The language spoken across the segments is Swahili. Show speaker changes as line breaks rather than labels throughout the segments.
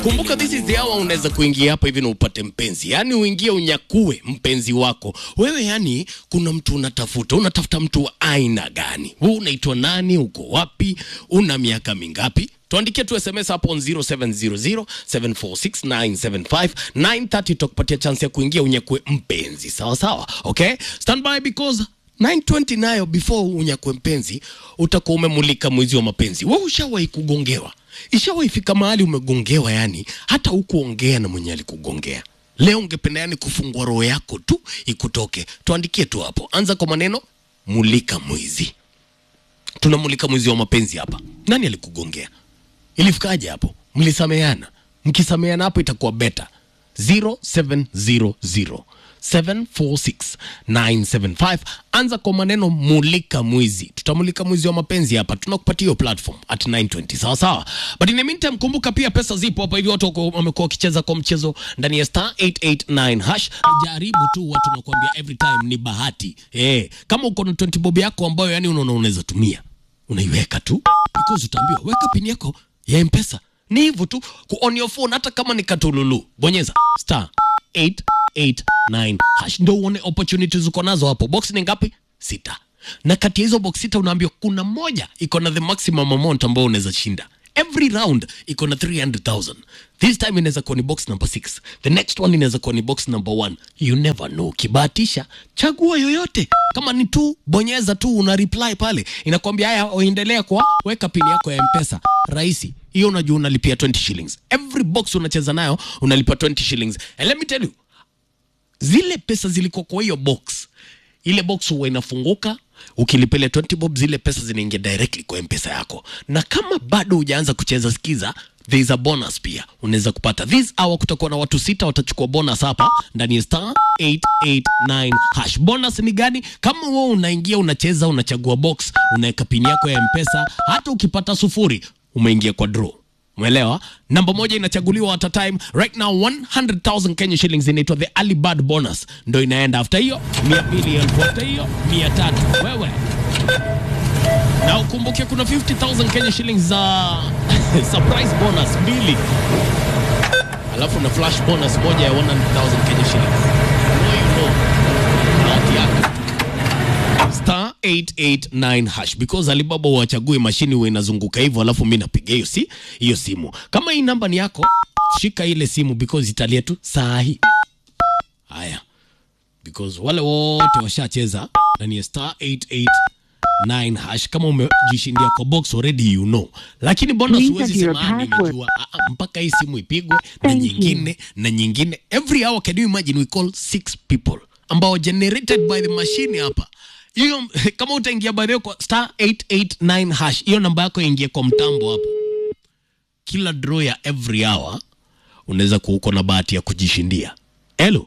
Kumbuka this is the hour unaweza kuingia hapa hivi na upate mpenzi, yaani uingie unyakue mpenzi wako wewe. Yani kuna mtu unatafuta, unatafuta mtu wa aina gani? Wewe unaitwa nani? Uko wapi? Una miaka mingapi? Tuandikie tu SMS hapo on 0700746975 930 tutakupatia chance ya kuingia unyakue mpenzi. Sawa sawa, okay, stand by because 920 nayo before unyakue mpenzi utakuwa umemulika mwezi wa mapenzi. Wewe ushawahi kugongewa? Ishawahi fika mahali umegongewa, yani hata hukuongea na mwenye alikugongea? Leo ungependa yani kufungua roho yako tu ikutoke? Tuandikie tu hapo, anza kwa maneno mulika mwizi. Tunamulika mwizi wa mapenzi hapa. Nani alikugongea? Ilifikaje hapo? Mlisameheana? Mkisameheana hapo itakuwa beta 0700 746975 anza kwa maneno mulika mwizi. Tutamulika mwizi wa mapenzi hapa, tunakupatia hiyo platform at 920 sawa sawa, but in the meantime, kumbuka pia pesa zipo hapa hivi. Watu wako- wamekuwa wakicheza kwa mchezo ndani ya star 889 hash. Jaribu tu, watu nakwambia every time ni bahati eh. Kama uko na 20 bob yako ambayo yani unaona unaweza tumia, unaiweka tu because utaambiwa weka pin yako ya mpesa ni hivyo tu ku on your phone, hata kama ni katululu, bonyeza star 889 hash ndio uone opportunities uko nazo hapo. Box ni ngapi? Sita, na kati ya hizo box sita unaambiwa kuna moja iko na the maximum amount ambao unaweza shinda. Every round iko na 300,000. This time inaweza kuwa ni box number 6. The next one inaweza kuwa ni box number 1. You never know. Kibahatisha, chagua yoyote. Kama ni tu, bonyeza tu una reply pale. Inakwambia haya uendelea kwa weka pin yako ya M-Pesa. Rahisi. Hiyo unajua unalipia 20 shillings. Every box unacheza nayo unalipa 20 shillings. And let me tell you, zile pesa zilikuwa kwa hiyo box, ile box huwa inafunguka ukilipele 20 bob, zile pesa zinaingia directly kwa mpesa yako, na kama bado hujaanza kucheza, sikiza there is a bonus pia unaweza kupata this hour. Kutakuwa na watu sita watachukua bonus hapa ndani ya star 889 hash. Bonus ni gani? Kama wewe unaingia unacheza, unachagua box, unaweka pin yako ya mpesa, hata ukipata sufuri umeingia kwa draw Umeelewa? Namba moja inachaguliwa at a time. Right now 100,000 Kenya shillings inaitwa the early bird bonus. Ndio inaenda after hiyo 200 elfu after hiyo 300. Wewe. Na ukumbuke kuna 50,000 Kenya shillings za surprise bonus mbili. Alafu na flash bonus moja ya 100,000 Kenya shillings. No you know. Not yako star 889 hash because Alibaba wachague mashini huwa inazunguka hivyo, alafu mi napiga hiyo si hiyo simu. Kama hii namba ni yako, shika ile simu because italia tu saa hii. Haya, because wale wote washacheza ndani ya star 889 hash. Kama umejishindia kwa box already you know, lakini bonus
Please
huwezi
enter your
sema "Ah,
password."
nimejua Ah, ah, mpaka hii simu ipigwe na
Thank you.
nyingine na nyingine every hour. Can you imagine we call six people ambao generated by the machine hapa hiyo kama utaingia by the way kwa star 889 hash, hiyo namba yako ingie kwa mtambo hapo. Kila draw ya every hour unaweza kuwa uko na bahati ya kujishindia. Hello,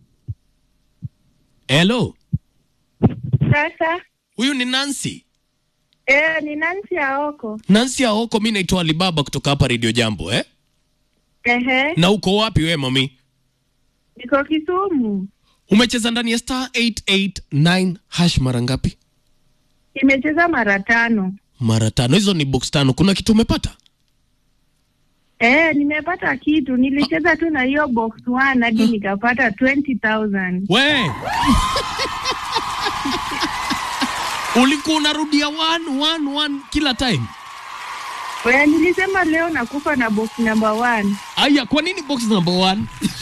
hello,
Sasa
huyu ni Nancy.
eh, ni Nancy Aoko.
Nancy Aoko, mi naitwa Alibaba kutoka hapa Radio Jambo eh?
Ehe,
Na uko wapi we mami?
niko Kisumu.
Umecheza ndani ya star 889 hash mara ngapi?
Imecheza mara tano.
Mara tano. Hizo ni box tano. Kuna kitu umepata?
Eh, nimepata kitu. Nilicheza tu na hiyo box one hadi nikapata 20,000.
We ulikuwa unarudia one, one, one kila time.
Wewe nilisema leo nakufa na box number one.
Aya, kwa nini box number one?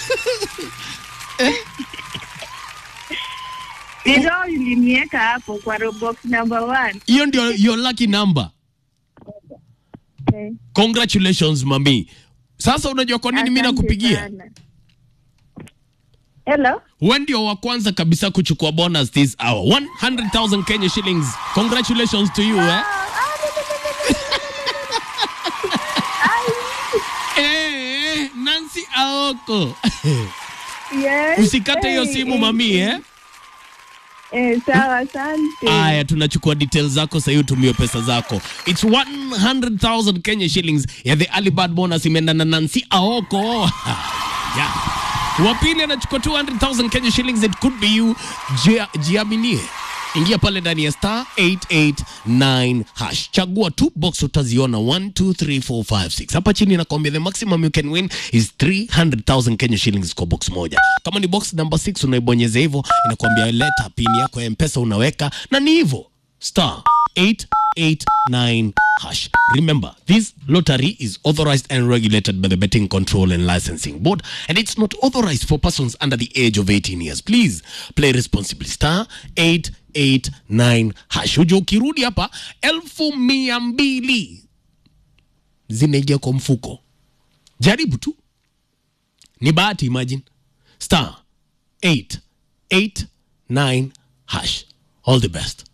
Ndio iliniweka hapo kwa ro- box number one.
Hiyo ndio your lucky number.
Eh,
Congratulations mami. Sasa unajua kwa nini mimi
asante
nakupigia?
sana. Hello?
Wewe ndio wa kwanza kabisa kuchukua bonus this hour. 100,000 Kenya shillings. Congratulations to you eh. Eh, Nancy Aoko.
Yes.
Usikate hiyo
Eh,
simu
eh,
mami eh.
Eh, sawa, asante.
Aya, tunachukua details zako sasa, utumie pesa zako. It's 100,000 Kenya shillings ya the early bird bonus imeenda na Nancy Aoko. yeah. Wa pili anachukua 200,000 Kenya shillings. It could be you. Jia- Jiaminie ingia pale ndani ya star 889 hash chagua tu box utaziona 1 2 3 4 5 6 hapa chini nakwambia the maximum you can win is 300000 Kenya shillings kwa box moja kama ni box number 6 unaibonyeza hivyo inakwambia leta pin yako ya mpesa unaweka na ni hivyo star 889 hash. Remember, this lottery is authorized and regulated by the Betting Control and Licensing Board, and it's not authorized for persons under the age of 18 years. Please play responsibly. Star 889 hash. Uje ukirudi hapa elfu mia mbili zinaingia kwa mfuko. Jaribu tu, ni bahati. Imagine star 889 hash. All the best.